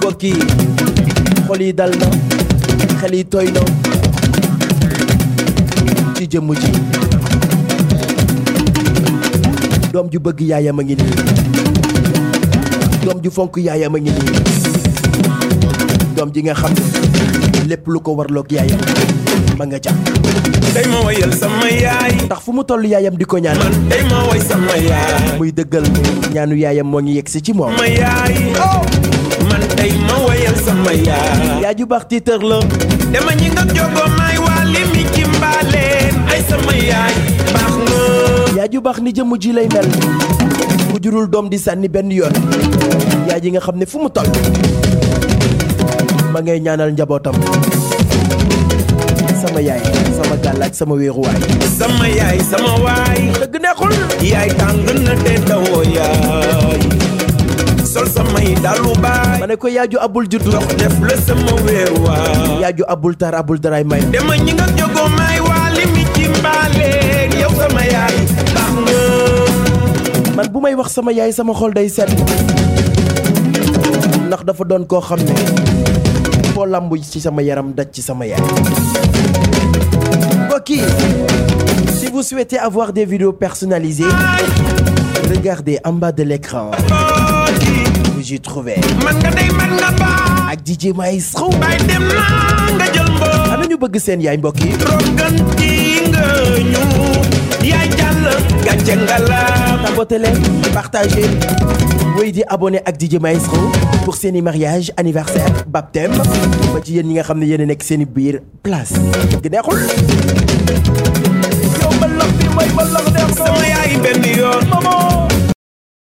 mbokk yi xol yi dal na xel yi tooy na ci jëmm ji doom ju bëgg yaayam a ngi nii doom ju fonk yaayam a ngi nii doom ji nga xam ne lépp lu ko warloog yaayam ma nga ca tey ma wayal sama yaay ndax fu mu toll yaayam di ko ñaan man tey ma way sama yaay muy dëggal ñaanu yaayam moo ngi yegg si ci moom sama yaay man tey ma wayal sama yaay yaa ju baax tiitër la dama ñi nga jogo may wali mi ci mbaaleen ay sama yaay baax nga yaa ju baax ni jëmm ji lay mel ku jurul doom di sànni benn yoon yaa ji nga xam ne fu mu toll ma ngay ñaanal njabootam sama yaay sama gàllaaj sama wéeruwaay sama yaay sama waay dëgg neexul yaay tàng na te dawoo yaay sol samay dalu baay ma ne ko yaaju abul juddu dox def la sama weeruwaay yaaju abul tar abul daray may dama ñi nga jogo may wali mi ci mbaaleen yow sama yaay baax nga man bu may wax sama yaay sama xol day set ndax dafa doon koo xam ne foo lamb ci sama yaram daj ci sama yaay mbokk yi si vous souhaitez avoir des vidéos personnalisées regardez en bas de l'écran vous y trouvez man nga day man nga baax ak DJ Maestro bay dem naa nga jël mboo ana ñu bëgg seen yaay mbokk yi roganti nga ñu yaay jàll gàcce nga la abonné leen partagez woy di abonné ak DJ Maestro pour seeni mariage anniversaire baptême ba ci yéen ñi nga xam ne yéen a nekk seeni biir place gi neexul yow mbalax bi mooy mbalax neex sama yaay benn yoon maman